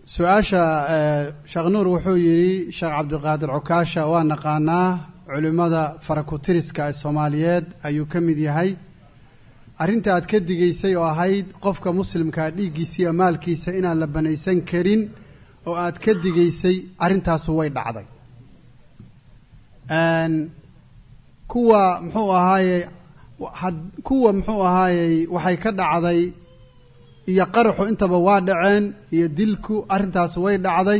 su-aasha sheekh nuur wuxuu yidhi sheekh cabdiqaadir cukaasha waa naqaanaa culimmada farakutiriska ee soomaaliyeed ayuu ka mid yahay arrinta aad ka digaysay oo ahayd qofka muslimkaa dhiiggiisa iyo maalkiisa inaan la banaysan karin oo aad ka digaysay arrintaasu way dhacday kuwa muxuu ahaaye kuwa muxuu ahaayey waxay ka dhacday iyo qaraxu intaba waa dhaceen iyo dilku arrintaas way dhacday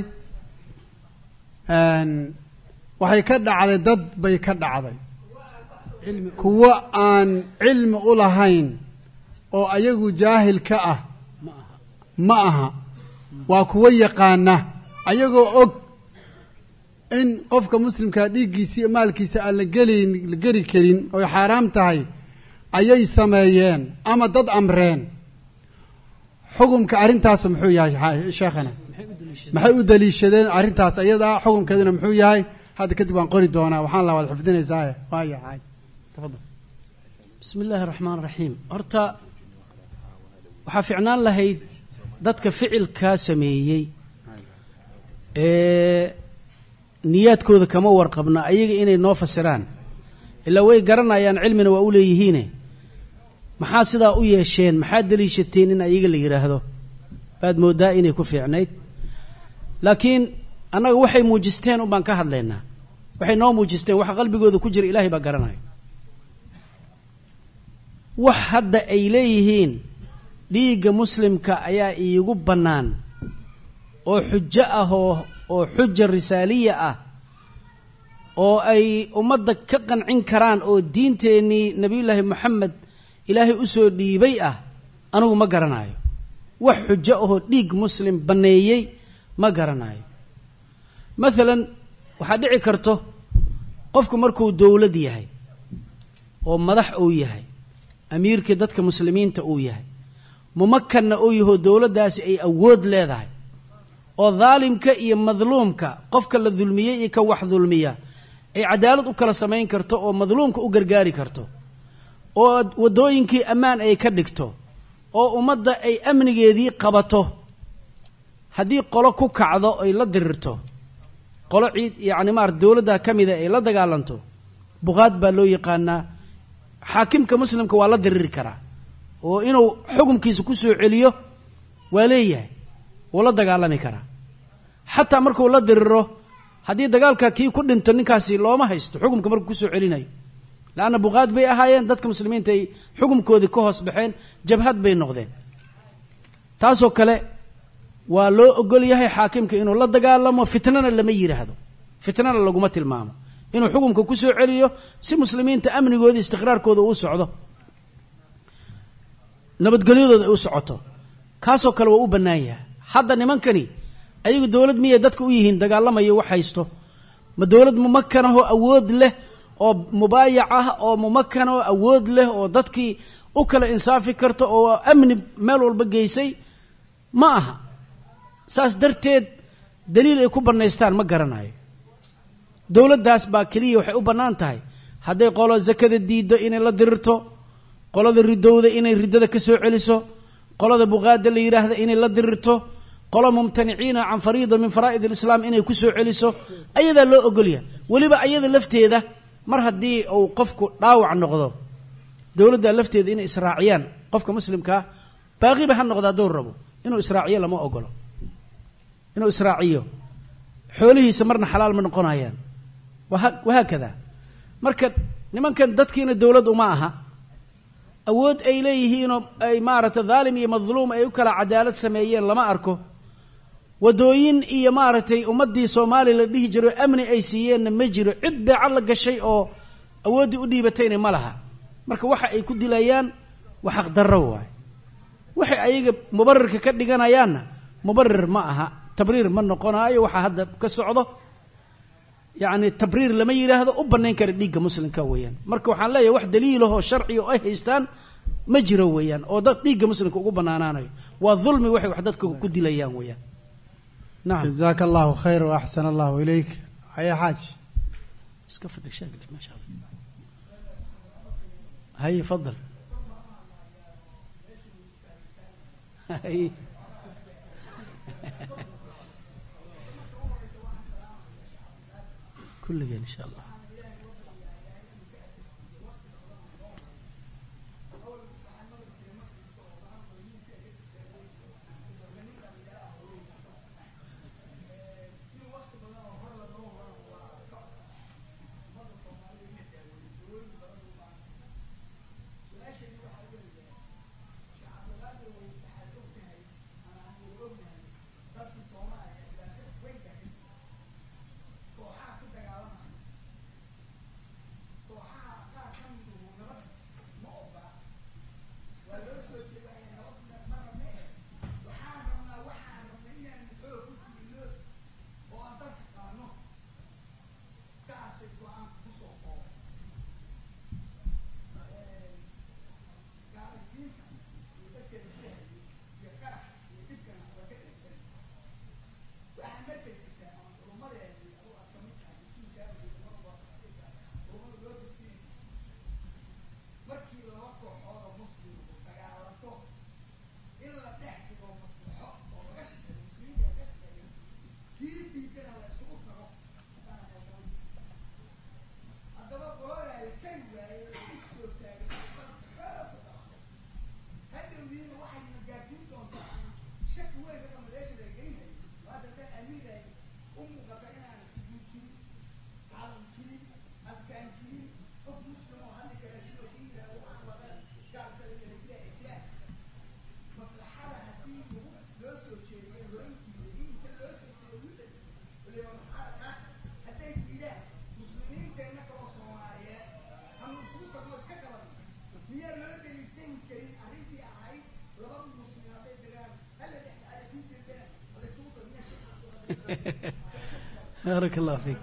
waxay ka dhacday dad bay ka dhacday kuwo aan cilmi u lahayn oo ayagu jaahil ka ah ma aha waa kuwo yaqaana ayagoo og in qofka muslimkaa dhiiggiisa iyo maalkiisa aan la gelayn la geli karin oy xaaraam tahay ayay sameeyeen ama dad amreen xukumka arrintaas muxuu yahay sheekhana maxay u daliishadeen arrintaas ayadaa xukumkeeduna muxuu yahay hadda kadib waan qori doonaa waxaan la waad xifdinaysaa waaya caadi tafadal bismi illaahi raxmaan raxiim horta waxaa ficnaan lahayd dadka ficilkaa sameeyey ee niyaadkooda kama warqabna ayaga inay noo fasiraan ilaa way garanayaan cilmina waa u leeyihiine maxaa sidaa u yeesheen maxaa daliishateen in ayaga la yidhaahdo baad mooddaa inay ku fiicnayd laakiin annaga waxay muujisteen un baan ka hadlaynaa waxay noo muujisteen waxa qalbigooda ku jira ilaahay baa garanaya wax hadda ay leeyihiin dhiigga muslimka ayaa iigu bannaan oo xujo ah oo oo xuja risaaliya ah oo ay ummadda ka qancin karaan oo diinteennii nebiyullaahi moxamed ilaahay u soo dhiibay ah anigu ma garanayo wax xujo ahoo dhiig muslim banneeyey ma garanayo maalan waxaa dhici karto qofku markuu dowlad yahay oo madax uu yahay amiirkii dadka muslimiinta uu yahay mumakanna uu yahoo dowladdaasi ay awood leedahay oo daalimka iyo madluumka qofka la dulmiyey iyo ka wax dulmiya ay cadaalad u kala samayn karto oo madluumka u gargaari karto oo waddooyinkii ammaan ay ka dhigto oo ummadda ay amnigeedii qabato haddii qolo ku kacdo ay la dirirto qolo ciid yacni maarata dowladda ka mida ay la dagaalanto buqaad baa loo yaqaanaa xaakimka muslimka waa la diriri karaa oo inuu xukumkiisa ku soo celiyo waa leeyahay wuu la dagaalami karaa xataa markuu la diriro haddii dagaalka kii ku dhinto ninkaasi looma haysto xukumka markuu kusoo celinayo leanna buqaad bay ahaayeen dadka muslimiinta ay xukumkoodii ka hoos baxeen jabhad bay noqdeen taasoo kale waa loo ogol yahay xaakimka inuu la dagaalamo fitnana lama yidhaahdo fitnana laguma tilmaamo inuu xukumka ku soo celiyo si muslimiinta amnigooda istiqraarkooda uu socdo nabadgelyadooda ay u socoto kaasoo kale waa u bannaan yahay hadda nimankani ayagu dowlad miyay dadka u yihiin dagaalamayo wax haysto ma dowlad mumakanahoo awood leh oo mubaayac ah oo mumakan oo awood leh oo dadkii u kala insaafi karta oo amni meel walba geysay ma aha saas darteed daliil ay ku bannaystaan ma garanayo dowladdaas baa keliya waxay u bannaan tahay hadday qolo zakada diiddo inay la dirirto qolada ridowda inay riddada ka soo celiso qolada buqaada la yidhaahda inay la dirirto qolo mumtaniciina can fariida min faraa'id alislaam inay ku soo celiso ayadaa loo ogolyahay weliba ayada lafteeda mar haddii uu qofku dhaawac noqdo dowladda lafteeda inay israaciyaan qofka muslimkaa baaqiba ha noqda hadduu rabo inuu israaciyo lama ogolo inuu israaciyo xoolihiisa marna xalaal ma noqonayaan wahaakada marka nimankan dadkiina dowlad uma aha awood ay leeyihiinoo ay maaragtay dhaalim iyo madluum ay u kala cadaalad sameeyeen lama arko wadooyin iyo maaragtay ummaddii soomaaliya la dhihi jiro amni ay siiyeenna ma jiro cid beeco la gashay oo awooddii u dhiibatayna ma laha marka waxa ay ku dilayaan waa xaqdarro waay waxay ayaga mubarirka ka dhiganayaanna mubarir ma aha tabriir ma noqonaayo waxaa hadda ka socdo yacni tabriir lama yidhaahdo u bannayn kara dhiigga muslimka weeyaan marka waxaan leeyahay wax daliilahoo sharciga oo ay haystaan ma jiro weeyaan oo dad dhiigga muslimka ugu bannaanaanayo waa dulmi waxay wax dadka ku dilayaan weeyaan nacam jazaaka allahu khayr wa axsan allahu ilayk haya xaaj iska fadhi sheeg maasha allah haye fadal haye kulligeen insha allah baaraka allah fiik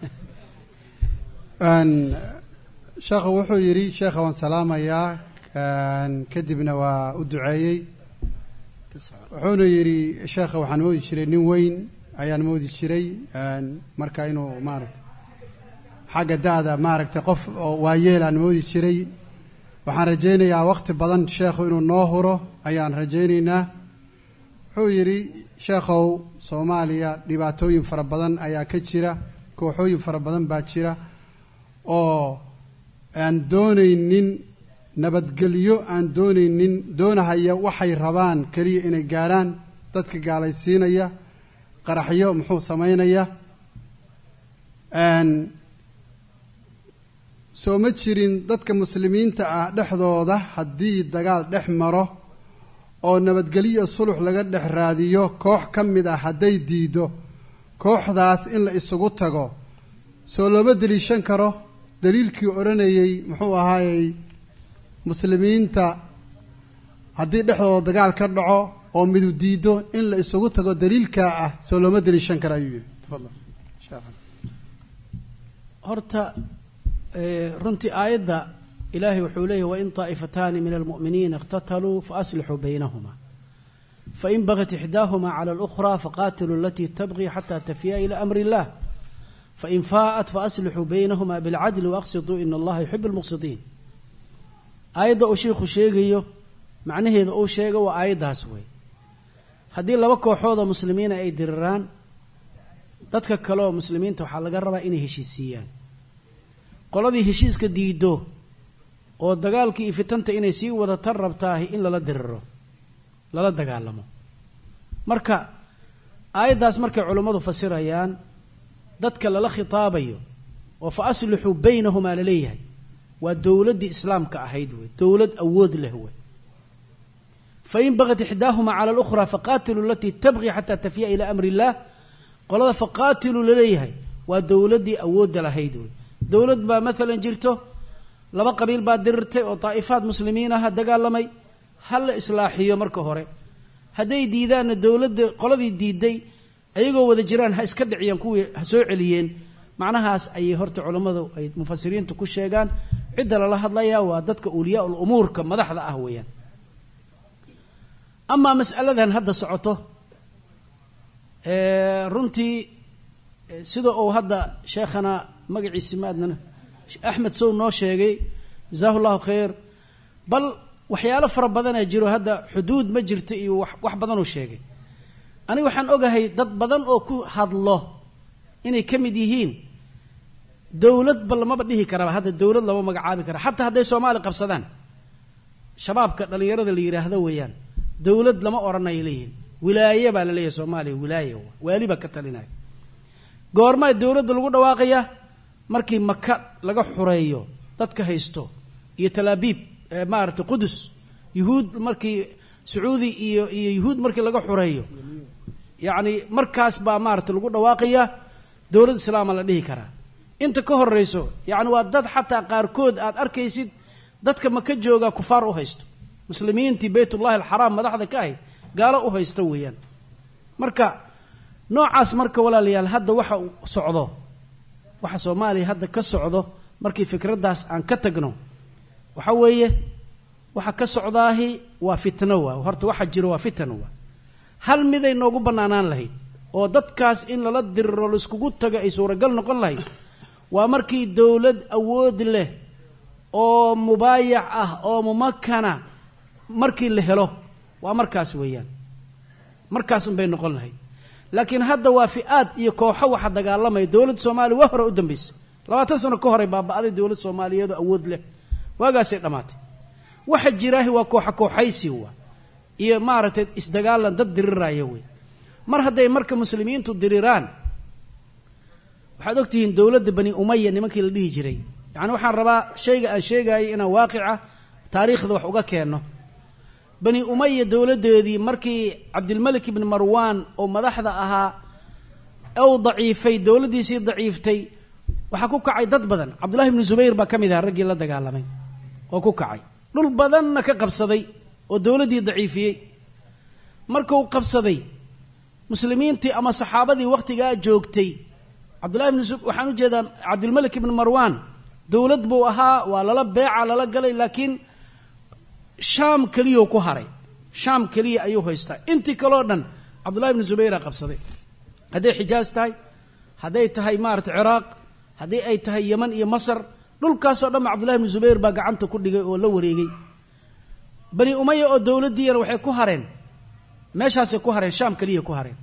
sheekhu wuxuu yidhi sheekha waan salaamayaa kadibna waa u duceeyey wuxuuna yidhi sheekha waxaan moodi jiray nin weyn ayaan moodi jiray marka inuu maaragtay xagga da-da maaragtay qof oo waayeelaan moodi jiray waxaan rajaynayaa waqti badan sheekhu inuu noo huro ayaan rajaynaynaa wuxuu yidhi sheekhow soomaaliya dhibaatooyin fara badan ayaa ka jira kooxooyin fara badan baa jira oo aan doonaynin nabadgelyo aan doonaynin doonahaya waxay rabaan keliya inay gaarhaan dadka gaalaysiinaya qaraxyo muxuu samaynaya soo ma jirin dadka muslimiinta ah dhexdooda haddii dagaal dhex maro oo nabadgelyo sulux laga dhex raadiyo koox ka mid ah hadday diido kooxdaas in la isugu tago soo looma deliishan karo daliilkii odhanayey muxuu ahaayey muslimiinta haddii dhexdooda dagaal ka dhaco oo midu diido in la isugu tago daliilkaa ah soo looma deliishan karo ayuu yihi tafadal horta runtii aayadda ilaahay wuxuu leeyahy wain طaa'ifataani min almu'miniina اqtataluu faaslixuu baynahuma fain bagat ixdaahuma clى اlأkhra faqatiluu alatii tabqi xata tafiya ilى amri اllah fain faa'at faaslixuu baynahuma bilcadli waaqsiduu in allaha yuxib اlmuqsidiin aayadda uu shiikhu sheegayo macnaheeda uu sheego waa aayaddaas wey haddii laba kooxoodoo muslimiina ay diriraan dadka kaleoo muslimiinta waxaa laga rabaa inay heshiisiiyaan qoladii heshiiska diido oo dagaalkii iyo fitanta inay sii wadatan rabtaahi in lala diriro lala dagaalamo marka aayaddaas markay culummadu fasirayaan dadka lala khitaabayo oo fa aslixuu baynahumaa laleeyahay waa dowladdii islaamka ahayd wey dowlad awood leh wey fain bagat ixdaahuma cala alukhraa faqaatiluu alatii tabqi xataa tafiya ilaa amri illaah qolada faqaatiluu laleeyahay waa dowladdii awoodda lahayd wey dowlad baa maalan jirto laba qabiil baa dirirtay oo daa'ifaad muslimiin aha dagaalamay ha la islaaxiyo marka hore hadday diidaanna dowladda qoladii diiday ayagoo wada jiraan ha iska dhiciyaan kuwii ha soo celiyeen macnahaas ayay horta culammadu ay mufasiriintu ku sheegaan cidda lala hadlayaa waa dadka uliyaa ul umuurka madaxda ah weeyaan amaa mas'aladan hadda socoto runtii sida uu hadda sheekhana magaciisi maadnana axmed sow noo sheegay jazaahu llahu khayr bal waxyaalo fara badanaa jiro hadda xuduud ma jirto iyo wax badanuu sheegay aniga waxaan ogahay dad badan oo ku hadlo inay ka mid yihiin dowladba lamaba dhihi karaba hadda dowlad lama magacaabi kara xataa hadday soomaali qabsadaan shabaabka dhallinyarada la yidhaahdo weeyaan dowlad lama odhanay leeyihin wilaaye baa la leeyahay soomaaliya wilaaye waali baa ka talinaya goormaa dowladda lagu dhawaaqayaa markii maka laga xureeyo dadka haysto iyo talaabiib maaragtay qudus yuhuud markii sacuudi iyo iyo yuhuud markii laga xureeyo yacni markaas baa maaragtay lagu dhawaaqayaa dowlad islaama la dhihi karaa inta ka horeyso yacni waa dad xataa qaarkood aad arkaysid dadka maka jooga kufaar u haysto muslimiintii baytullahi alxaraam madaxda ka ahayd gaalo u haysta weeyaan marka noocaas marka walaalayaal hadda waxa uu socdo waxa soomaaliya hadda ka socdo markii fikraddaas aan ka tagno waxa weeye waxa ka socdaahi waa fitno waa horta waxa jiro waa fitan waa hal miday noogu bannaanaan lahayd oo dadkaas in lala diriro laiskugu tago ay suuragal noqon lahayd waa markii dowlad awood leh oo mubaayac ah oo mumakana markii la helo waa markaas weeyaan markaas unbay noqon lahayd laakiin hadda waa fi-aad iyo kooxo waxa dagaalamaya dowladda soomaaliya waa hore u dambaysay labaatan sano ka horay baaba-day dowlad soomaaliyeed oo awood leh waagaasay dhammaatay waxa jiraahi waa kooxa kooxaysi wa iyo maaragtay isdagaalan dad diriraya wey mar hadday marka muslimiintu diriraan waxaad ogtihiin dowladda bani umaya nimankii la dhihi jiray yacni waxaan rabaa shayga aan sheegayay inaan waaqica taariikhda wax uga keenno bani umaya dowladdeedii markii cabdilmalik ibni marwaan oo madaxda ahaa ou daciifay dowladdiisii daciiftay waxaa ku kacay dad badan cabdullahi ibni zubayr baa ka mid aha raggii la dagaalamay oo ku kacay dhul badanna ka qabsaday oo dowladdii daciifiyey markuu qabsaday muslimiintii ama saxaabadii wakhtigaa joogtay cabdullahi ibni waxaan u jeedaa cabdilmalik ibni marwaan dowlad buu ahaa waa lala beeca lala galay laakiin shaam keliyau ku haray shaam keliya ayuu haystaa intii kaleo dhan cabdullahi ibni zubayra qabsaday hadday xijaas tahay hadday tahay maarata ciraaq haddii ay tahay yeman iyo masar dhulkaasoo dhan ba cabdullahi ibni zubayr baa gacanta ku dhigay oo la wareegay bani umaya oo dowladdiiyana waxay ku hareen meeshaasay ku hareen shaam keliya ku hareen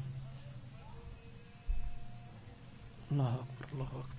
allahu akbar allahu akbar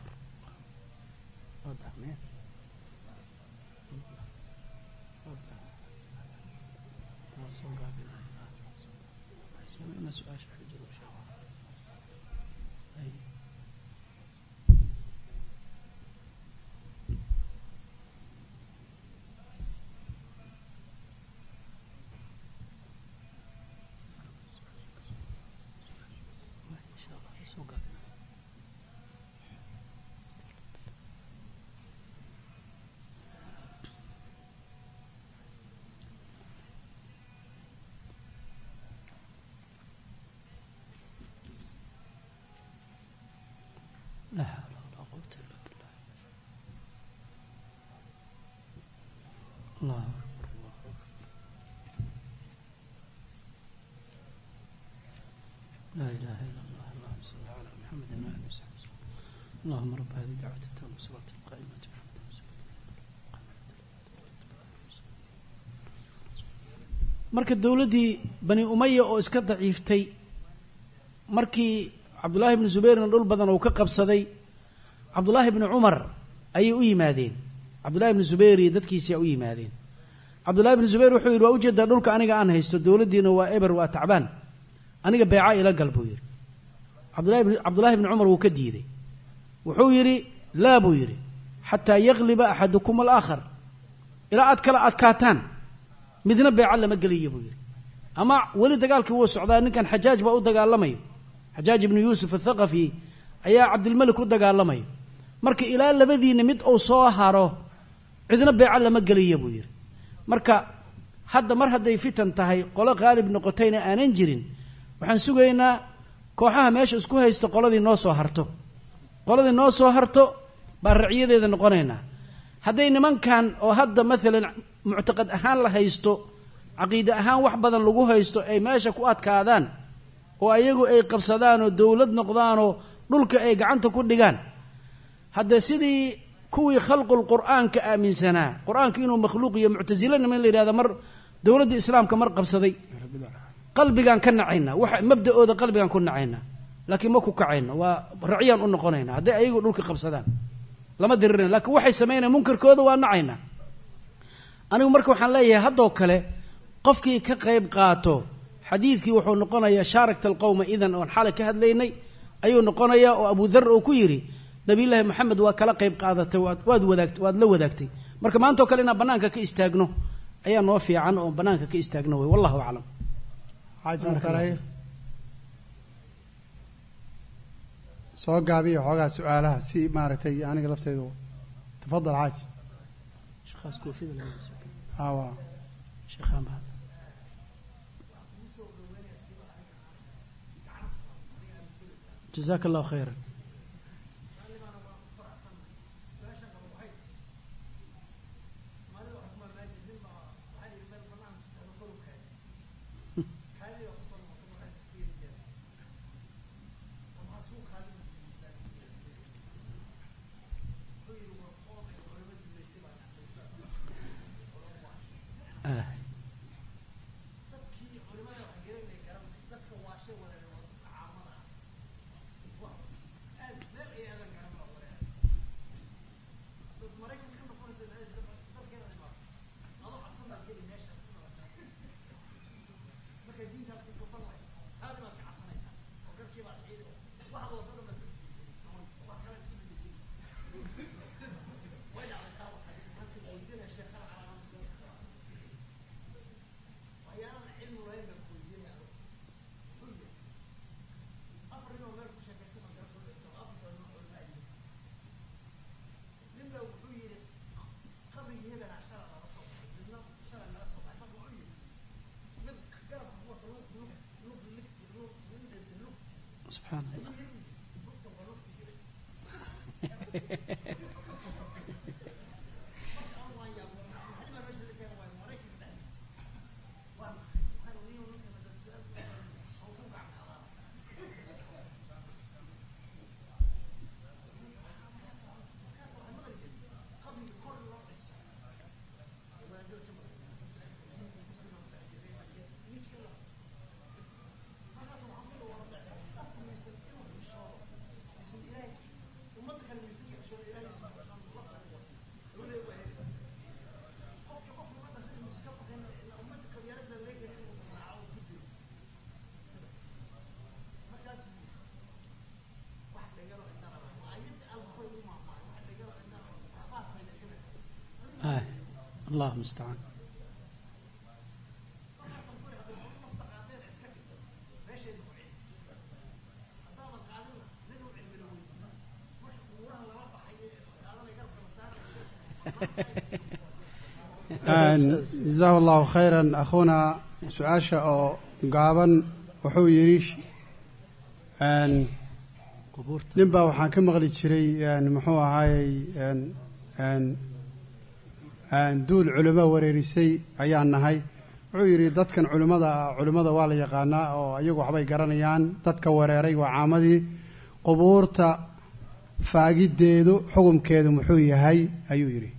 لا حول ولا قوة إلا بالله الله أكبر الله أكبر لا إله إلا الله اللهم صل على محمد وعلى آله وصحبه وسلم. اللهم رب هذه الدعوة التامة والصلاة القائمة محمد marka dowladdii bani umaya oo iska daciiftay markii cabdullaahi ibni zubayrna dhul badan uu ka qabsaday cabdullaahi ibni cumar ayay u yimaadeen cabdullahi ibni zubayr iyo dadkiisia u yimaadeen cabdullahi ibni zubayr wuxuu yidhi waa ujeedaa dhulka aniga aan haysto dowladdiina waa eber waa tacbaan aniga beeca ila gal buu yidhi cabdullahi ibni cumar wuu ka diiday wuxuu yidhi laa buu yidhi xataa yagliba axadukum alaakhar ilaa aad kala adkaataan midna beeca lama gelaya buu yidhi ama weli dagaalkii wuu socdaa ninkan xajaaj baa u dagaalamayo xajaaj ibnu yuusuf athaqafi ayaa cabdilmalik u dagaalamaya marka ilaa labadiina mid uu soo haro cidna beeco lama gelaya buu yidhi marka hadda mar hadday fitan tahay qolo qaalib noqotayna aanan jirin waxaan sugaynaa kooxaha meesha isku haysto qoladii noo soo harto qoladii noo soo harto baan racyadeeda noqonaynaa hadday nimankan oo hadda maalan muctaqad ahaan la haysto caqiide ahaan wax badan lagu haysto ay meesha ku adkaadaan oo ayagu ay qabsadaan oo dowlad noqdaanoo dhulka ay gacanta ku dhigaan hadde sidii kuwii khalqul qur'aanka aaminsanaa qur-aanka inuu makhluuq iyo muctasilo niman la yidhahda mar dowladda islaamka mar qabsaday qalbigaan ka nacaynaa wax mabda-ooda qalbigaan ku nacaynaa laakiin ma ku kacayno waa racyaan u noqonayna hadday ayagu dhulka qabsadaan lama dirirayna lakiin waxay samaynayan munkarkooda waa nacaynaa anigu marka waxaan leeyahay haddoo kale qofkii ka qayb qaato xadiidkii wuxuu noqonayaa shaarakta alqowma idan oon xalay ka hadlaynay ayuu noqonayaa oo abu dar uu ku yidhi nabiyullaahi moxamed waa kala qayb qaadatay waad waad wadaagt waad la wadaagtay marka maantao kale inaan bannaanka ka istaagno ayaa noo fiican oo bannaanka ka istaagno wey wallahu aclam xaaji mukhtaray soo gaabiya xoogaa su-aalaha si maaragtay aniga lafteydu tafadal xaaji sheekhaas koofida laga hawa sheekhaan baa jazaaka allahu khayran ah subxaan allah ah allah mustacaan jazahu allahu khayran akhuuna su-aasha oo gaaban wuxuu yidhi qubuurta nin baa waxaan ka maqli jiray muxuu ahaayey duul culimo wareerisay ayaan nahay wuxuu yidhi dadkan culimmada ah culimmada waa la yaqaanaa oo iyagu waxbay garanayaan dadka wareeray waa caamadii qubuurta faagiddeedu xukumkeedu muxuu yahay ayuu yidhi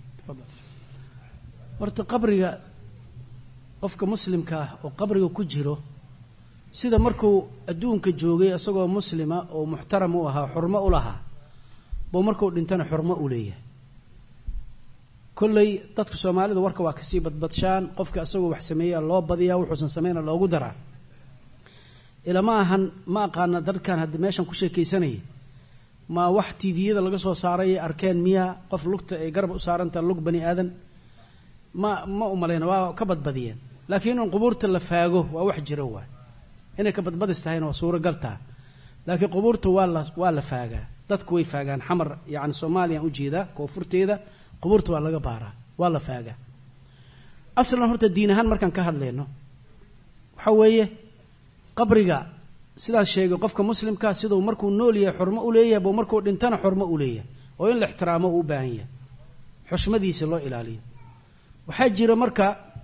horta qabriga qofka muslimka ah oo qabriga ku jiro sida markuu adduunka joogay isagoo muslima oo muxtaram u ahaa xurmo u lahaa buu markuu dhintana xurmo u leeyahay kolley dadka soomaalida warka waa kasii badbadshaan qofka isagoo wax sameeyaa loo badiyaa wuxuusan sameyna loogu daraa ilama ahan ma aqaana dadkan hadda meeshan ku sheekaysanayay ma wax tviyada laga soo saaray ay arkeen miyaa qof lugta ay garab u saarantaha lug bani aadan ma ma umalayna waa ka badbadiyeen laakiin in qubuurta la faago waa wax jiro waay inay ka badbadis tahayna waa suuragal taha laakiin qubuurta waa la waa la faagaa dadku way faagaan xamar yacni soomaaliyaan ujeedaa koonfurteeda qubuurta waa laga baaraa waa la faagaa aslan horta diin ahaan markaan ka hadlayno waxa weeye qabriga sidaan sheegay qofka muslimka siduu markuu nool yahay xurmo u leeyahay buu markuu dhintana xurmo u leeyahay oo in la ixtiraamo uu u baahan yahay xushmadiisa loo ilaaliyo waxaa jira marka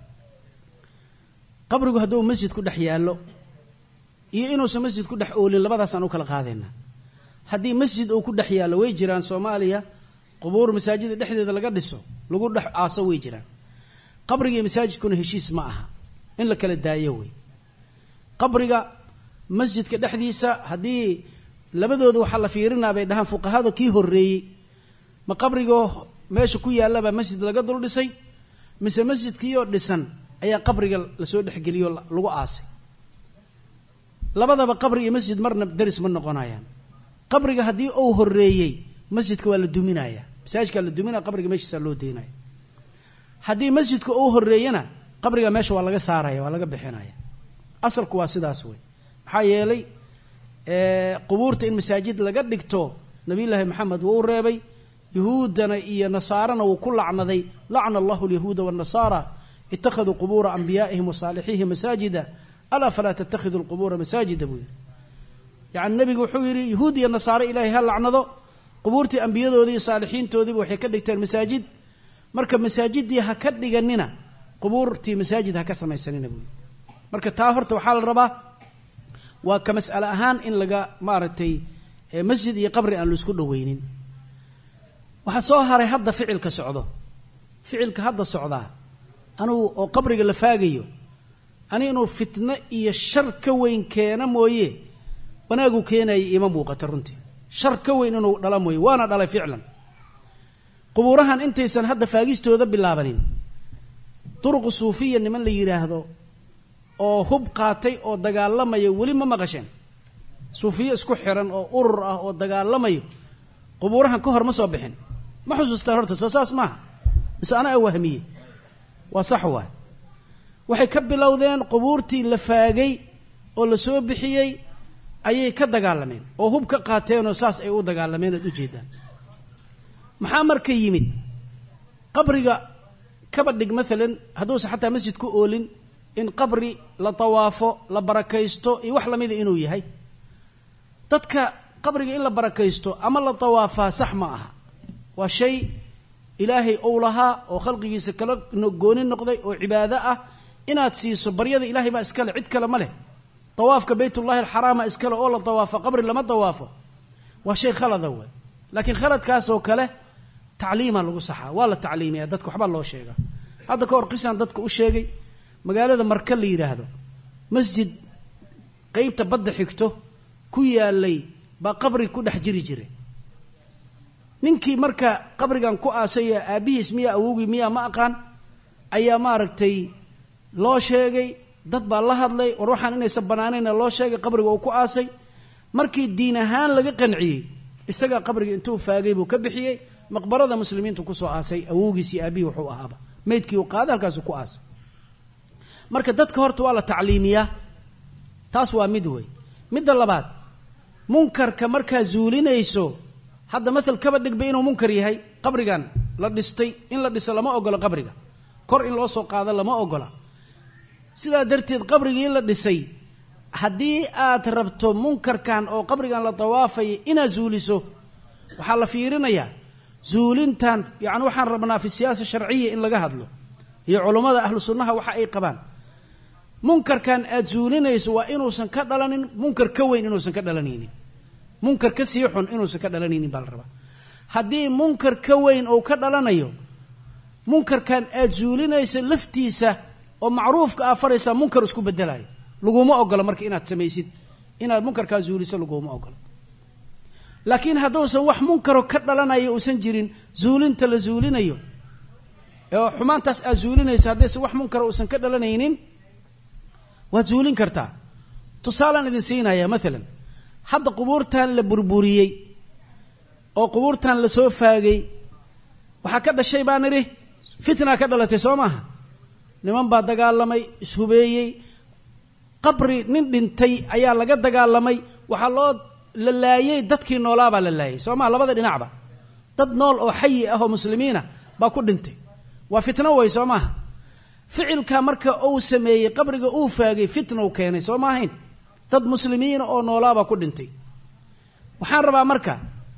qabrigu hadduu masjid ku dhex yaallo iyo inuusan masjid ku dhex oolin labadaasaan u kala qaadaynaa haddii masjid uu ku dhex yaallo way jiraan soomaaliya qubuur masaajida dhexdeeda laga dhiso lagu dhex aaso way jiraan qabriga iyo masaajidkuna heshiis ma aha in la kala daayo wey qabriga masjidka dhexdiisa haddii labadooda waxaa la fiirinaa bay dhahaan fuqahada kii horreeyey ma qabrigoo meesha ku yaallabaa masjid laga dul dhisay mise masjidkiioo dhisan ayaa qabriga lasoo dhexgeliyoo lagu aasay labadaba qabri iyo masjid marna daris ma noqonayaan qabriga haddii uu horeeyey masjidka waa la duminaya masaajidkaa la duminaya qabriga meeshiisaa loo deynaya haddii masjidka uu horeeyana qabriga meesha waa laga saaraya waa laga bixinaya asalku waa sidaas wey maxaa yeelay qubuurta in masaajid laga dhigto nabiyullaahi maxamed wuu reebay yahuuddana iyo nasaarana wuu ku lacnaday lacna allahu alyahuuda waannasaara ittakhaduu qubuura anbiyaa'ihim wa saalixiihim masaajida alaa falaa tattakhiduu lqubuura masaajida buu yidhi yacni nebigu wuxuu yidhi yahuud iyo nasaare ilaahay ha lacnado qubuurtii ambiyadoodii iyo saalixiintoodiiba waxay ka dhigteen masaajid marka masaajidii ha ka dhiganina qubuurtii masaajid ha ka samaysanina buu yidhi marka taa horta waxaa la rabaa waa ka mas'ale ahaan in laga maaragtay masjid iyo qabri aan laisku dhoweynin waxaa soo haray hadda ficilka socdo ficilka hadda socdaa anugu oo qabriga la faagayo ani inuu fitno iyo shar ka weyn keena mooye wanaagu keenaya ima muuqato runtii shar ka weyn inuu dhala mooye waana dhalay ficlan qubuurahan intaysan hadda faagistooda bilaabanin duruqu suufiya niman la yidhaahdo oo hub qaatay oo dagaalamaya weli ma maqasheen suufiye isku xiran oo urur ah oo dagaalamayo qubuurahan ka hor ma soo bixin ma xusuustaan horta soo saas maaha mise anaa wahmiye waa sax waay waxay ka bilowdeen qubuurtii la faagay oo la soo bixiyey ayay ka dagaalameen oo hub ka qaateenoo saas ay u dagaalameen aad ujeedaan maxaa marka yimid qabriga kaba dhig maalan hadduusan xataa masjid ku oolin in qabri la tawaafo la barakaysto iyo wax lamida inuu yahay dadka qabriga in la barakaysto ama la tawaafaa sax ma aha waa shay ilaahay ou lahaa oo khalqigiisa kala gooni noqday oo cibaado ah inaad siiso baryada ilahay baa iskale cid kale ma leh tawaafka baytullahi alxaraama iskale oo la tawaafo qabri lama tawaafo waa shay khalada wey laakiin khaladkaasoo kale tacliima lagu saxaa waa la tacliimiya dadka waxbaa loo sheega hadda ka hor qisaan dadka u sheegay magaalada marka la yidhaahdo masjid qeybta badda xigto ku yaalay baa qabri ku dhex jiri jiray ninkii marka qabrigan ku aasaya aabbihiis miyaa awowgii miyaa ma aqaan ayaa maaragtay loo sheegay dad baa la hadlay war waxaan inaysan banaanayna loo sheegay qabriga uu ku aasay markii diin ahaan laga qanciyey isagaa qabriga intuu faagay buu ka bixiyey maqbarada muslimiintu kusoo aasay awowgiisii aabihii wuxuu ahaaba maydkii uu qaaday halkaasu ku aasay marka dadka horta waa la tacliimiyaa taas waa mid wey midda labaad munkarka markaa zuulinayso hadda maal kaba dhigba inuu munkar yahay qabrigan la dhistay in la dhiso lama ogola qabriga kor in loo soo qaado lama ogola sidaa darteed qabrigii la dhisay haddii aad rabto munkarkan oo qabrigan la dawaafaya inaad zuuliso waxaa la fiirinayaa zuulintan yani waxaan rabnaa fi siyaasa sharciya in laga hadlo iyo culummada ahlu sunnaha waxa ay qabaan munkarkan aad zuulinayso waa inuusan ka dhalanin munkar ka weyn inuusan ka dhalanaynin munkar ka sii xun inuusan ka dhalanaynin baa la rabaa haddii munkar ka weyn uu ka dhalanayo munkarkan aad zuulinaysa laftiisa oo macruufka aa faraysaa munkar isku bedelayo laguma ogola marka inaad samaysid inaad munkarkaa zuuliso laguma ogola laakiin hadduusan wax munkaro ka dhalanayo uusan jirin zuulinta la zuulinayo oo xumaantaas aad zuulinaysa haddaysan wax munkara uusan ka dhalanaynin waad zuulin kartaa tusaalaan idin siinaya maalan hadda qubuurtan la burburiyey oo qubuurtan la soo faagay waxaa ka dhashay baan idhi fitnaa ka dhalatay soo maaha niman baa dagaalamay ishubeeyey qabri nin dhintay ayaa laga dagaalamay waxaa loo la laayey dadkii noolaabaa la laayay soo maha labada dhinacba dad nool oo xayi ah oo muslimiina baa ku dhintay waa fitno way soo maaha ficilka marka uu sameeyey qabriga uu faagay fitnau keenay soo ma ahayn dad muslimiina oo noolaabaa ku dhintay waxaan rabaa marka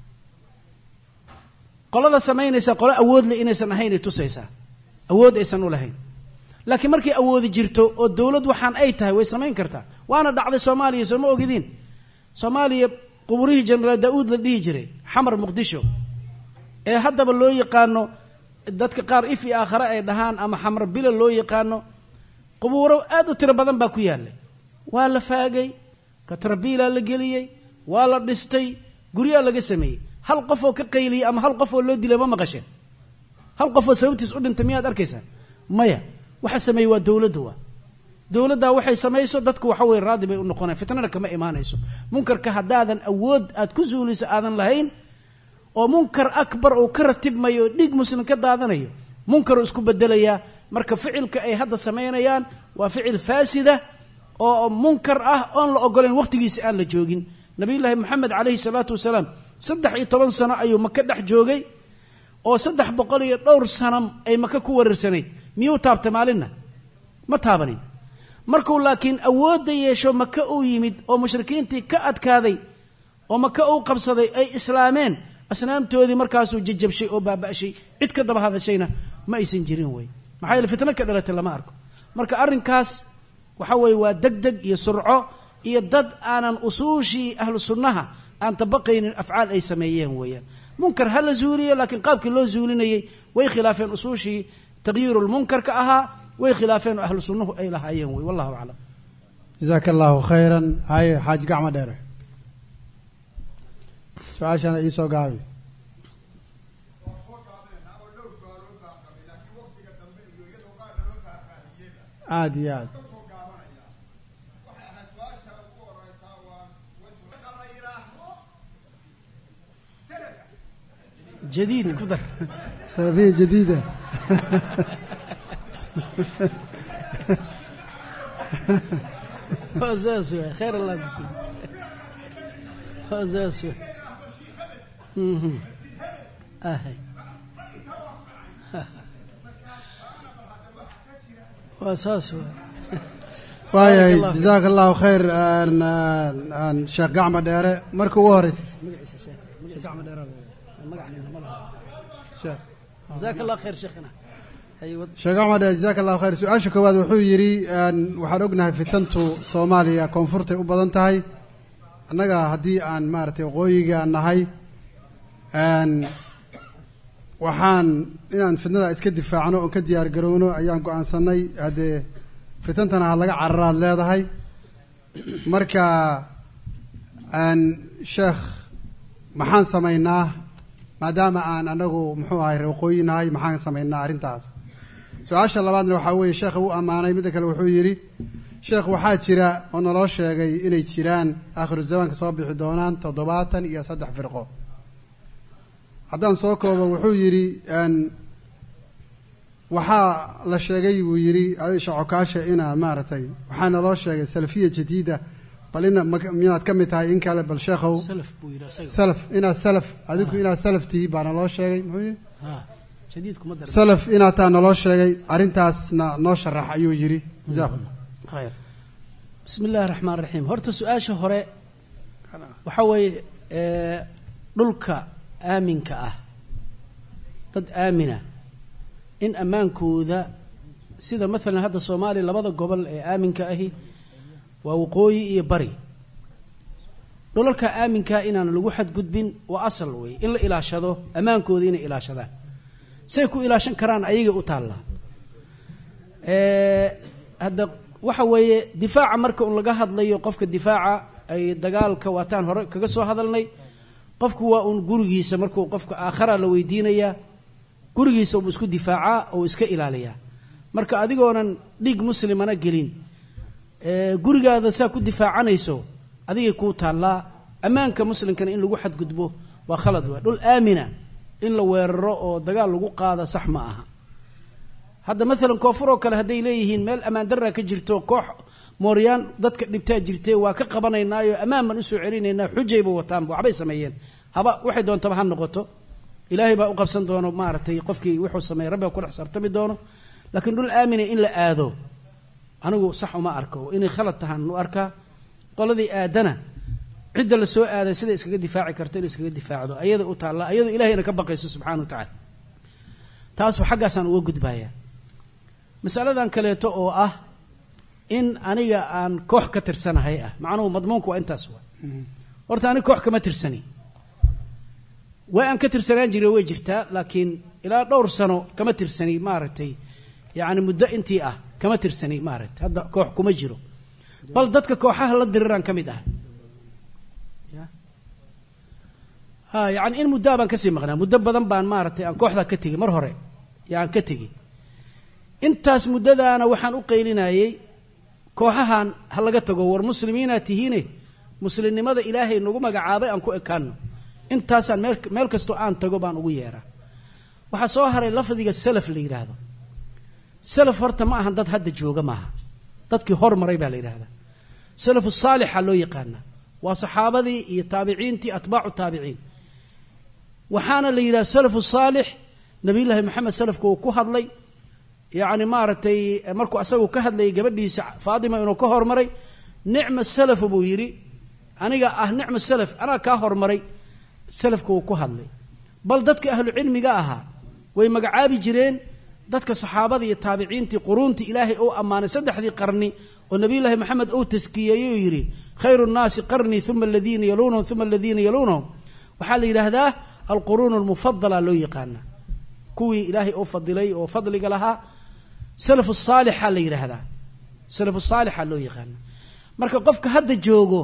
qolada samaynaysa qolo awoodle inaysan ahaynay tusaysaa awood aysan u lahayn laakiin markay awoodi jirto oo dowlad waxaan ay tahay way samayn kartaa waana dhacday soomaaliya soo ma ogidiin soomaaliya quburihii jenaraal daa-uud la dhihi jiray xamar muqdisho ee haddaba loo yaqaano dadka qaar if i aakhare ay dhahaan ama xamar bila loo yaqaano qubuuro aad u tiro badan baa ku yaallay waa la faagay katrabiilaa la geliyey waa la dhistay guryaa laga sameeyey hal qof oo ka qayliyay ama hal qof oo loo dilay ma maqasheen hal qof oo sababtiis u dhintay miyaad arkaysaan maya waxa sameeyey waa dowladda waa dowladdaa waxay samayso dadku waxa weye raadi bay u noqonayan fitnana kama imaanayso munkarka haddaadan awood aad ku suuliso aadan lahayn oo munkar akbar uu ka ratibmayo oo dhiig muslim ka daadanayo munkaruu isku bedelayaa marka ficilka ay hadda samaynayaan waa ficil faasida oo munkar ah oon la ogolayn waqtigiisa aan la joogin nabiyullaahi moxamed calayhi salaatu wasalaam saddex iyo toban sano ayuu maka dhex joogay oo saddex boqol iyo dhowr sano ay maka ku wararsanayd miyuu taabtay maalinna ma taabanin markuu laakiin awoodda yeesho maka uu yimid oo mushrikiintii ka adkaaday oo maka uu qabsaday ay islaameen asnaamtoodii markaasuu jajabshay oo baaba'shay cid ka daba hadashayna ma aysan jirin wey maxaa yeele fitno ka dhalatay lama arko marka arrinkaas waxa weeye waa deg deg iyo surco iyo dad aanan usuushii ahlu sunnaha aan tabaqaynin afcaal ay sameeyeen weeyaan munkar ha la zuuliyo laakiin qaabkii loo zuulinayay way khilaafeen usuushii taqyiirulmunkarka ahaa way khilaafeen oo ahlu sunnuhu ay lahaayeen wey wallahu aclam jasaaka allahu khayran haye xaaji gacmo dheere su-aashana iisoo gaabi aada iyo aad jadiid ku dar salafiya jadiida waa saas waay khayr allah kusi waa saas waay Mhm. ahay waa saas waay waayahay Barakallahu fiik. jasaaka allahu khayr aan- aan- aan sheekh gacmo dheere marka ugu horeysa magaciisa sheekh magaciisa gacmo dheeraad magacnina ma laha sheekh jazaaka allah khayr sheekhina hay wad sheekh gacmo dheere jasaaka allahu khayr su-aasha koowaad wuxuu yidhi aan waxaan ognahay fitantu soomaaliya koonfurtay u badan tahay annaga haddii aan maaragtay waqooyiga nahay aan waxaan inaan fitnada iska difaacno oon ka diyaar garowno ayaan go-aansanay haddee fitantana ha laga cararaad leedahay marka aan sheekh maxaan samaynaa maadaama aan anagu muxuu ahay reer waqooyi nahay maxaan samaynaa arrintaas su-aasha labaadna waxaa weeye sheekha u ammaanay midda kale wuxuu yidhi sheekh waxaa jira oo naloo sheegay inay jiraan aakhiru zamaanka soo bixi doonaan toddobaatan iyo saddex firqo haddaan soo koobo wuxuu yidhi n waxaa la sheegay buu yidhi aisha cokaasha inaa maaragtay waxaa naloo sheegay salafiya jadiida bal ina ma- minaad ka mid tahay in kale bal sheekhow salaf buu yidhi asaga salaf inaad salaf adigu inaad salaf tihi baa naloo sheegay muxuu yidhi ha jadiid kuma dar salaf inaad taa naloo sheegay arrintaasna noo sharax ayuu yidhi jazaakum khayr bismi illaahi raxmaan raxiim horta su-aasha hore waxaa weeye ee, dhulka aaminka ah dad aamina in ammaankooda sida maalan hadda soomaaliya labada gobol ee aaminka ahi waa waqooyi iyo bari dhulalka aaminkaa inaan lagu xadgudbin waa asal wey in la ilaashado ammaankooda inay ilaashadaan say ku ilaashan karaan ayagay u taallaa Ee, hadda waxa weeye difaaca marka un laga hadlayo qofka difaaca ay dagaalka waataan hore kaga soo hadalnay qofku waa un gurigiisa markuu qofka aakhara la weydiinayaa gurigiisa uu isku difaacaa oo iska ilaaliyaa marka adigoonan dhiig muslimana gelin ee, gurigaada saa ku difaacanayso adigay kuu taallaa ammaanka muslimkana in lagu xadgudbo waa khalad waa dhul aamina in la weeraro oo dagaal lagu qaada sax ma aha hadda maalan koonfur oo kale hadday leeyihiin meel ammaan darra ka jirto koox mooryaan dadka dhibtaa jirtee waa ka qabanaynaayo ammaan baan usoo celinaynaa xujayba wataanba waxbay sameeyeen haba waxay doontaba ha noqoto ilaahay baa u qabsan doono maaragtay qofkii wuxuu sameeyey rabbiga kula xisaabtami doono laakiin dhul aamina in la aado anigu sax uma arko inay khalad tahaan u arkaa qoladii aadana cidda la soo aaday sida iskaga difaaci karto inay iskaga difaacdo ayada u taalla ayadoo ilahayna ka baqayso subxana wa tacaala taasoo xaggaasaan uga gudbayaa masaladan kaleeto oo ah in aniga aan koox ka tirsanahay ah macnuhu madmuunku waa intaas waa horta aniga koox kama tirsani waa aan ka tirsanaan jiray way jirtaa laakiin ilaa dhowr sano kama tirsani maaragtay yacni muddo intii ah kama tirsani maaragtay hadda koox kuma jiro bal dadka kooxaha la diriraan ka mid ah Ya. ha yani in muddaa baan kasii maqnaa muddo badan baan maaragtay aan kooxdaa ka tegey mar hore yaan ka tegey intaas muddadaana waxaan u qaylinayey kooxahan ha laga tago war muslimiinaa tihiine muslimnimada ilaahay nagu magacaabay aan ku ekaano intaasaan meel meel kastoo aan tago baan ugu yeeraa waxaa soo haray lafdiga salaf la yidhaahdo salaf horta ma ahan dad hadda jooga maaha dadkii hormaray baa la yidhahdaa salafu saalixa loo yaqaanaa waa saxaabadii iyo taabiciintii atbaacu taabiciin waxaana la yidhaha salafu saalix nabiyullaahi maxamed salafka uu ku hadlay yacni maaragtay markuu asagu ka hadlayay gabadhiisa faatima inuu ka hormaray nicma salafu buu yidhi aniga ah nicma salaf anaa kaa hormaray salafka uu ku hadlay bal dadka ahlu cilmiga ahaa way magacaabi jireen dadka saxaabada iyo taabiciintii quruuntii ilaahay uu ammaanay saddexdii qarni oo nabiyullaahi maxamed uu taskiyeeyey oo yidhi khayru nnaasi qarnii uma aladiina yaluunahum uma aladiina yaluunahum waxaa la yidhaahdaa alquruun almufadala loo yaqaana kuwii ilaahay uu fadilay oo fadliga lahaa salafu saalixa la yidhaahdaa salafu saalixa loo yaqaana marka qofka hadda joogo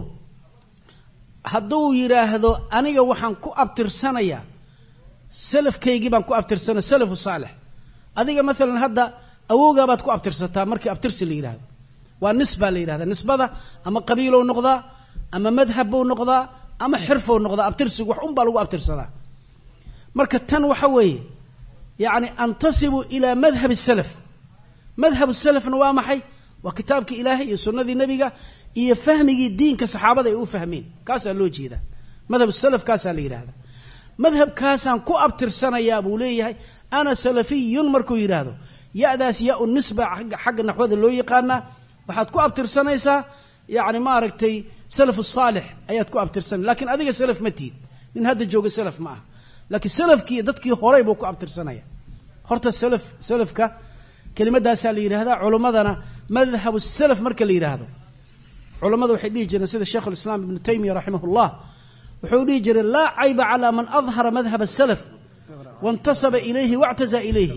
hadduu yidhaahdo aniga waxaan ku abtirsanayaa salafkaygii baan ku abtirsanaya salafu saalix adiga maalan hadda awowgaa baad ku abtirsataa markii abtirsi la yidhahdo waa nisbaa la yidhahda nisbada ama qabiilow noqdaa ama madhab buu noqdaa ama xirfow noqdaa abtirsigu wax unbaa lagu abtirsadaa marka tan waxa weeye yacni antasibu ilaa madhabi salaf madhab salafna waa maxay waa kitaabkii ilaahay iyo sunnadii nebiga iyo fahmigii diinka saxaabada ay u fahmeen kaasaa loo jeedaa madhab salaf kaasaa la yidhahda madhabkaasaan ku abtirsanayaa buu leeyahay ana salafiyun markuu yidhaahdo ya-daas ya u nisba xagga naxwada loo yaqaanaa waxaad ku abtirsanaysaa yacni maaragtay salafu saalix ayaad ku abtirsanay lakiin adiga salaf ma tiid nin hadda jooga salaf ma aha laakiin salafkii dadkii horay buu ku abtirsanaya horta salaf salafka kelimadaasaa la yidhahdaa culimmadana madhabu salaf marka la yidhaahdo culammada waxay dhihi jireen sida sheikh ulislaam ibnu taymiya raximah llah wuxuu dhihi jiray laa cayba calaa man adhara madhab asalaf waintasaba ilayhi wactaza ilayhi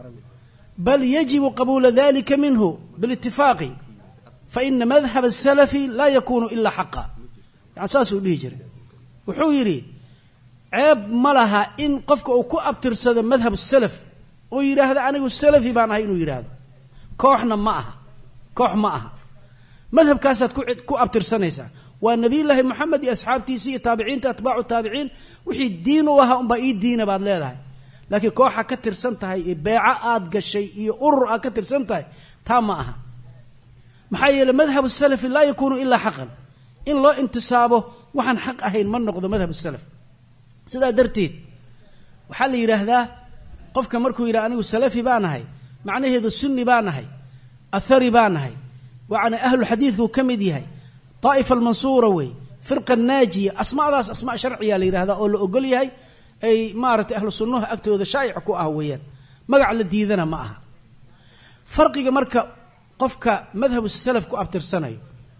bal yajibu qabuula dalika minhu bilitifaaqi faina madhab asalafi laa yakunu ila xaqa yani saasuu dhihi jiray wuxuu yidhi ceeb ma laha in qofka uu ku abtirsado madhab salaf oo yidhaahdo anigu salafi baan ahay inuu yidhaahdo kooxna ma aha koox ma aha madhabkaasaad ku abtirsanaysaa waa nabiyullaahi moxamed iyo asxaabtiisii iyo taabiciinta atbaacu taabiciin wixii diin u ahaa unbaa ii diina baad leedahay laakiin kooxa ka tirsan tahay iyo beeco aad gashay iyo urur aad ka tirsan tahay taa ma aha maxaa yeeley madhabu salafi laa yakuunu ilaa xaqan in loo intisaabo waxaan xaq ahayn ma noqdo madhabu salaf sidaa darteed waxaa la yidhaahdaa qofka markuu yidhaha anigu salafi baan ahay macnaheedu sunni baan ahay athari baan ahay waana ahlu xadiidkuu ka mid yahay daa'ifa almansuura wey firqa naajiya asmaadaas asmaa sharciya la yidhahdaa oo la ogol yahay ay maaragtay ahlu sunnaha agtooda shaa'ic ku ah weeyaan magac la diidana ma aha farqiga marka qofka madhabu salaf ku abtirsanayo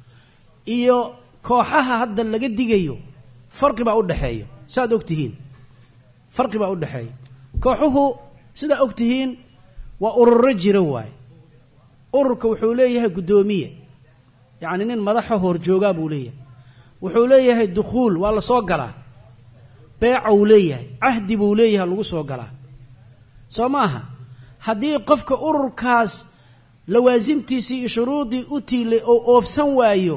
iyo kooxaha hadda laga digayo farqi baa u dhexeeya saaad og tihiin farqi baa u dhexeeya kooxuhu sidaa og tihiin waa ururo jira waaye ururka wuxuu leeyahay guddoomiye yacni nin madaxa horjoogaa buu leeyahay wuxuu leeyahay dukhuul waa la soo galaa beeca uu leeyahay cahdi buu leeyahay lagu soo galaa soo maaha haddii qofka ururkaas lawaasimtiisii iyo shuruudii u tiilay oo oofsan waayo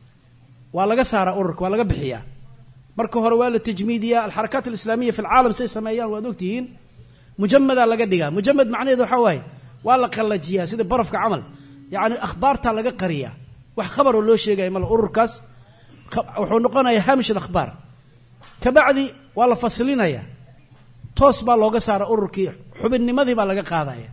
waa laga saaraa ururka waa laga bixiyaa marka hore waa la tajmiidiyaa alxarakaat alislaamiya fi lcaalam say sameeyaan waad ogtihiin mujamadaa laga dhigaa mujamad macnaheedu waxaa waaye waa la qallajiyaa sida barafka camal yacni akhbaartaa laga qariyaa wax khabaroo loo sheegaya male ururkaas wuxuu noqonayaa haamish alakhbaar kabacdi waa la faslinayaa toos baa looga saara ururkii xubinnimadii baa laga qaadaya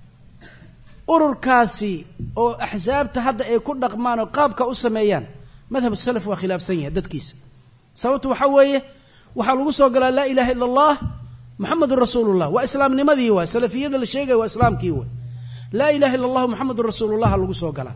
ururkaasi oo axsaabta hadda ay ku dhaqmaan oo qaabka u sameeyaan madhab salaf waa khilaafsan yahay dadkiisa sababtu waxaa weeye waxaa lagu soo galaa laa ilaha illa allah muxamedun rasuulullah waa islaamnimadii waay salafiyada la sheegaya waa islaamkii waay laa ilaha illa allahu muxamedun rasuulullah lagu soo galaa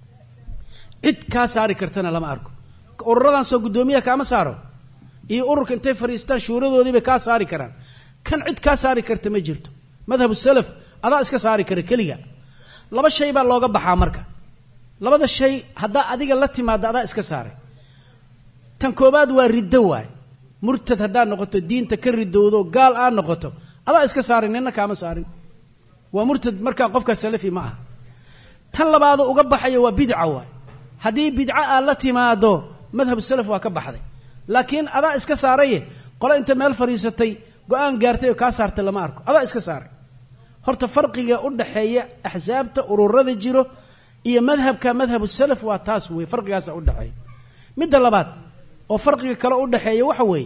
cid kaa saari kartana lama arko ururadan soo guddoomiyaha kaama saaro iyo ururka intay fadhiistaan shuuradoodii bay kaa saari karaan kan cid kaa saari karta ma jirto madhabu salaf adaa iska saari kara keliga laba shay baa looga baxaa marka labada shay haddaa adiga la timaada adaa iska saaray tan koobaad waa riddo waay murtad haddaad noqoto diinta ka ridowdo gaal aad noqoto adaa iska saarin nina kaama saarin waa murtad markaa qofkaa salafi ma aha tan labaado uga baxaya waa bidca waay haddii bidco aad la timaado madhab salaf waa ka baxday laakiin adaa iska saaraye qole inta meel fadhiisatay go-aan gaartay oo kaa saartay lama arko adaa iska saaray horta farqiga u dhaxeeya axsaabta ururada jiro iyo madhabka madhabu salaf waa taas wey farqigaasa u dhexeeya midda labaad oo farqiga kale u dhexeeya waxa weeye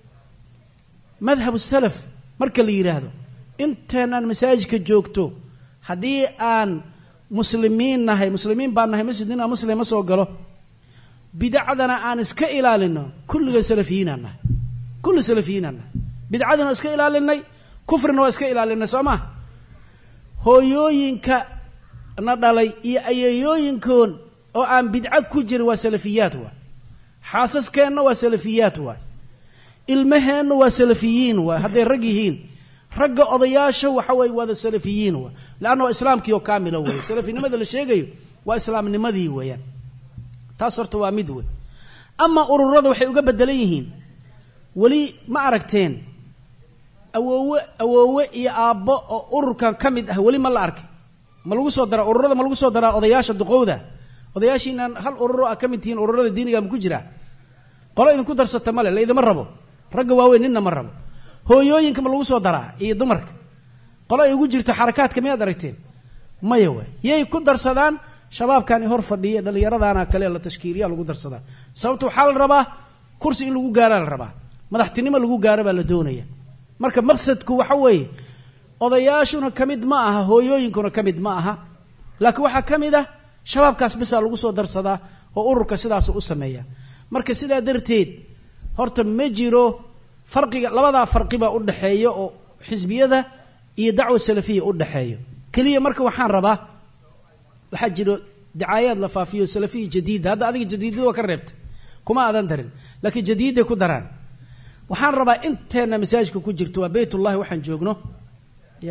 madhabu salaf marka la yidhaahdo inteenaan masaajidka joogto haddii aan muslimiin nahay muslimiin baan nahay masjid ninaa muslim ma soo galo bidacdana aan iska ilaalino kulliga salafiyiinaan nahay kulli salafiyiinaan nahay bidcadina waa iska ilaalinay kufrina waa iska ilaalinay soo maa hooyooyinka na dhalay iyo ayeeyooyinkoon oo aan bidco ku jirin waa salafiyaad waay xaasaskeenna waa salafiyaad waay ilmaheenna waa salafiyiin waay hadday rag yihiin ragga odayaasha waxa weye waada salafiyiin waay leanna waa islaamkii oo kaamila weeye salafinimada la sheegayo waa islaamnimadii weeyaan taas horta waa mid wey ama ururada waxay uga bedelan yihiin weli ma aragteen awoowe awoowe iyo aabbo oo ururkan ka mid ah weli ma la arkay ma lagu soo daraa ururada ma lagu soo daraa odayaasha duqowda odayaashiinaan hal ururo a ka mid tihiin ururada diiniga ma ku jiraa qolo idinku darsata male laydima rabo ragga waaweyn ninna ma rabo hooyooyinka ma lagu soo daraa iyo dumarka qolo ay ugu jirto xarakaadka miyaad aragteen maya waay yay ku darsadaan shabaabkani hor fadhiya dhallinyaradana kale la tashkiiliya lagu darsadaa sababta waxaa la rabaa kursi in lagu gaaraa la rabaa madaxtinimo lagu gaaro baa la doonaya marka maqsadku waxa weeye odayaashuna ka mid ma aha hooyooyinkuna ka mid ma aha laakiin waxaa ka mid ah shabaabkaas bisaa lagu soo darsadaa oo ururka sidaas u sameeya marka sidaa darteed horta ma jiro farqiga labadaa farqibaa u dhexeeya oo xisbiyada iyo dacwa salafiya u dhexeeyo keliya marka waxaan rabaa waxaa jiro dacaayaad la faafiyo salafiya jadiida hadda adiga jadiidada waa ka reebtay kuma aadan darin laakiin jadiiday ku daraan waxaan rabaa inteenna masaajidka ku jirto waa beytullahi waxaan joogno ya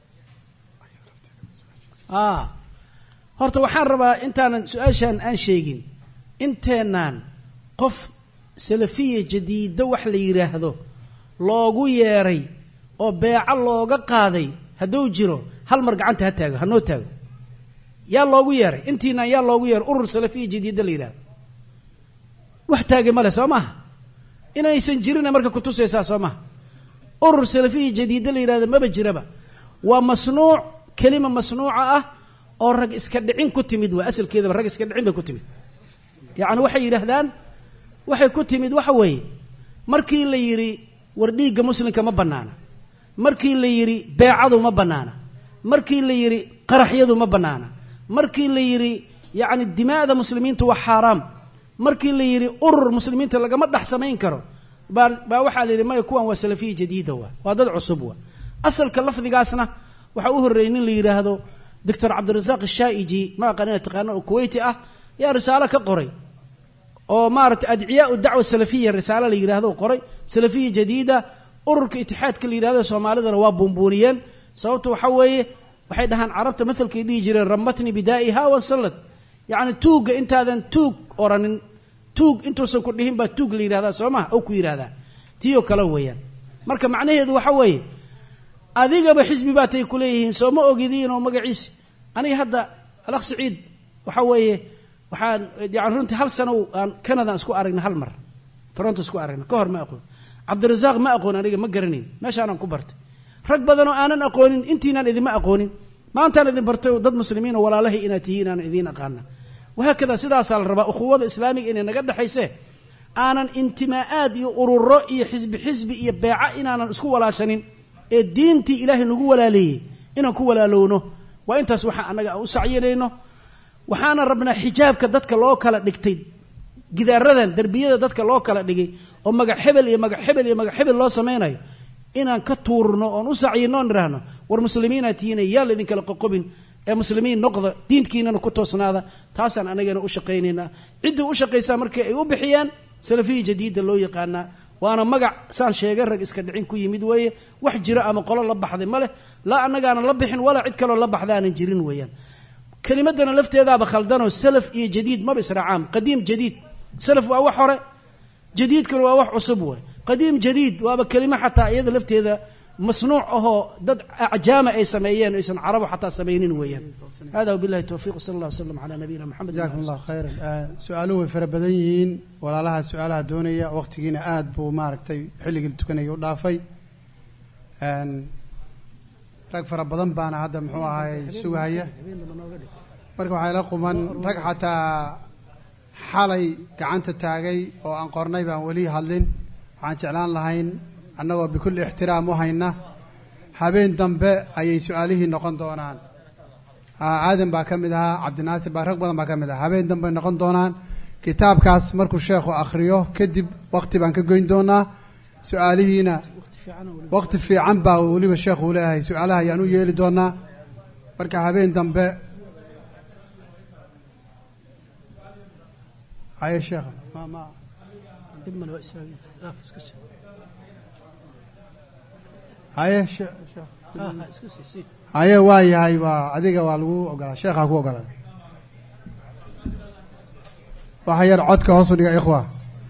horta waxaan rabaa intaanan su-aashaan aan sheegin inteenaan qof salafiya jadiida wax la yidhaahdo loogu yeeray oo beeco looga qaaday hadduu jiro hal mar gacanta ha taago hanoo taago yaa loogu yeeray intiinaan yaa loogu yeeray urur salafiya jadiida la yidhahdo wax taagay male soo maaha inaysan jirina marka kutusaysaa soo maha urur salafiya jadiida la yidhahdo maba jiraba waa masnuuc kelima masnuuca ah oo rag iska dhicin ku timid waa asalkeedaba rag iska dhicin bay ku timid yacni waxay yidhaahdaan waxay ku timid waxa weeye markii la yidhi war dhiigga muslimka ma bannaana markii la yidhi beecadu ma bannaana markii la yidhi qaraxyadu ma bannaana markii la yidhi yacni dimaa'da muslimiinta waa xaaraam markii la yidhi urur muslimiinta lagama dhex samayn karo baa baa waxaa la yidhi maya kuwan waa salafiya jadiida waa waa dad cusub waa asalka lafdigaasna waxaa u horreeyey nin la yidhaahdo doctor cabdirasaaq ashaaiji ma aqaan ina taqaano oo kuweyti ah yaa risaalo ka qoray oo maaragtay adciyaa dacwa salafiya risaalo la yidhahdo qoray salafiya jadiida ururka itixaadka la yidhahdo soomaalidana waa buunbuuniyeen sababta waxa weeye waxay dhahaan carabta mathalkay dhihi jireen ramatni bidaa'iha wasallad yacni tuugga intaadan tuug oranin tuug intuusan ku dhihin baa tuug la yidhahdaa soo maha oo ku yidhahdaa tiyo kale weeyaan marka macnaheedu waxa weeye adigaba xisbi baa tay kuleeyihiin soo ma ogidiin oo magaciisi aniga hadda alakh saciid waxa weeye waxaan yani runtii hal sano aan canada isku aragna hal mar toronto isku aragna ka hor ma aqoon cabdirasaaq ma aqoon aniga ma garanayn meeshaanaan ku bartay rag badanoo aanan aqoonin intiinaan idinma aqoonin maantaan idin bartay dad muslimiin oo walaalahay inaad tihiin aanan idiin aqaana wahaakada sidaasaa la rabaa ukhuwada islaamiga inay naga dhexayse aanan intimaa'aad iyo ururo iyo xisbi xisbi iyo beeca inaanan isku walaashanin ee diintii ilaahay nagu walaaleeyey inaan ku walaalowno waa intaas waxaa annaga aan u sacyinayno waxaana rabnaa xijaabka dadka loo kala dhigtay gidaaradan derbiyada dadka loo kala dhigay oo magac hebel iyo magac hebel iyo magac hebel loo samaynayo inaan ka tuurno oon u sacyino oon idhaahno war muslimiinaad tihiina yaa laydin kala qoqobin ee muslimiin noqda diinkiinana ku toosnaada taasaan anagana u shaqaynaynaa ciddii u shaqaysaa markii ay u bixiyaan salafiya jadiida loo yaqaanaa waana magac saan sheegay rag iska dhicin ku yimid weeye wax jiro ama qolo la baxday ma leh laa annagaanan la bixin walaa cid kaloo la baxda aanan jirin weeyaan kelimadana lafteedaaba khaldanoo salaf iyo jadiid maba israacaan qadiim jadiid salaf waa wax hore jadiidkuna waa wax cusub waay qadiim jadiid waaba kelimo xataa iyada lafteeda masnuuc ahoo dad acjaama ay sameeyeen aysan carabo xataa samaynin weeyaan hada wabillahi towfiiq sala allah wasalam calaa nabiyina maxamed jazakum allahu khayran su-aaluhu way fara badan yihiin walaalaha su-aalaha doonaya waqtigiina aada buu maaragtay xilligii tukanaya u dhaafay rag fara badan baana hadda muxuu ahaay sugahaya marka waxaa ila quman rag xataa xalay gacanta taagay oo aan qornay baan weli hadlin waxaan jeclaan lahayn annagoo bikulli ixtiraam u hayna habeen dambe ayay su-aalihii noqon doonaan aadan baa ka mid ahaa cabdinaasir baa rag badan baa ka mid ahaa habeen dambe noqon doonaan kitaabkaas markuu sheekhu akhriyo kadib waqti baan ka goyn doonaa su-aalihiina waqti fiican baa weliba sheekhu u leeyahay su-aalaha ayaan u yeeli doonaa marka habeen dambe haye sheekha ma ma haye haye waa yahay waa adiga waa lagu ogolaa sheekhaa ku ogolaa waxa yar codka hoosu dhiga ikhwa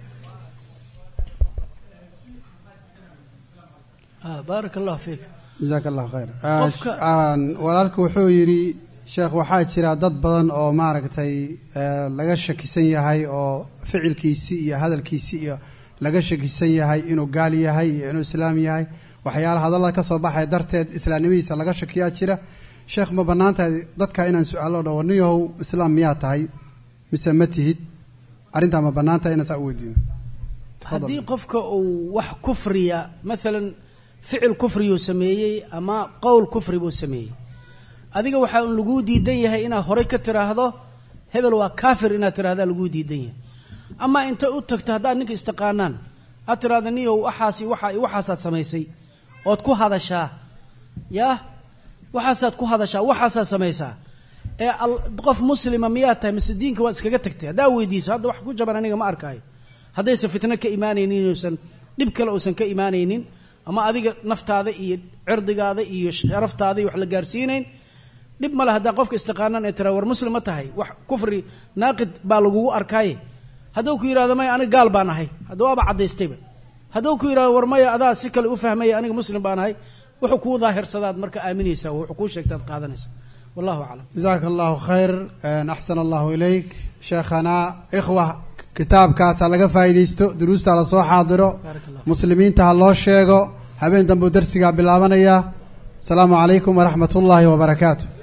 baarak allahu fiik jazaaka allahu khayr Qofka- walaalku wuxuu yidhi sheekh waxaa jira dad badan oo maaragtay eh, laga shakisan yahay oo ficilkiisi iyo hadalkiisi iyo laga shakisan yahay inuu gaal yahay iyo inuu islaam yahay waxyaala hadallada ka soo baxaya darteed islaamnimadiisa laga shakiyaa jira sheekh ma bannaan tahay dadka inaan su-aalo dhawo niyahow islaam miyaa tahay mise ma tihid arrintaa ma bannaan tahay inaan saa u weydiino haddii qofka uu wax kufriya maalan ficil kufriyuu sameeyey ama qowl kufri buu sameeyey adiga waxaa un laguu diidan yahay inaad horay ka tiraahdo hebel waa kaafir inaad tirahdaa laguu diidan yahay ama inta u tagto haddaad ninka istaqaanaan aad tirahda niyow waxaasi waxa waxaasaad samaysay ood ku hadashaa yaa waxaasaad ku hadashaa waxaasaad samaysaa ee al- qof muslima miyaad tahay mise diinka waad iskaga tagtay haddaa weydiiso hadda wax ku jaban aniga ma arkaayo haddaysan fitno ka imaanaynin inuusan dhib kale uusan ka imaanaynin ama adiga naftaada iyo cirdigaada iyo sharaftaada iyo wax la gaarsiinayn dhib male haddaan qofka istiqaanaan ee tira war muslim ma tahay wax kufri naaqid baa lagugu arkaaye hadduu ku yidhahdo maya aniga gaal baan ahay hadda waaba caddaystayba hadduu ku yidhahdo war maya adaa si kale u fahmaya aniga muslim baan ahay wuxuu kuu daahirsadaad marka aaminaysaa wuxuu kuu sheegtaad qaadanaysa wallahu aclam jazaaka allahu khayr axsan allahu ilayk sheekhana ikhwa kitaabkaasa laga faa'iidaysto duruusta la soo xaadiro baarak allah muslimiinta ha loo sheego habeen dambuu darsigaa bilaabanaya asalaamu calaykum waraxmat ullaahi wabarakaatu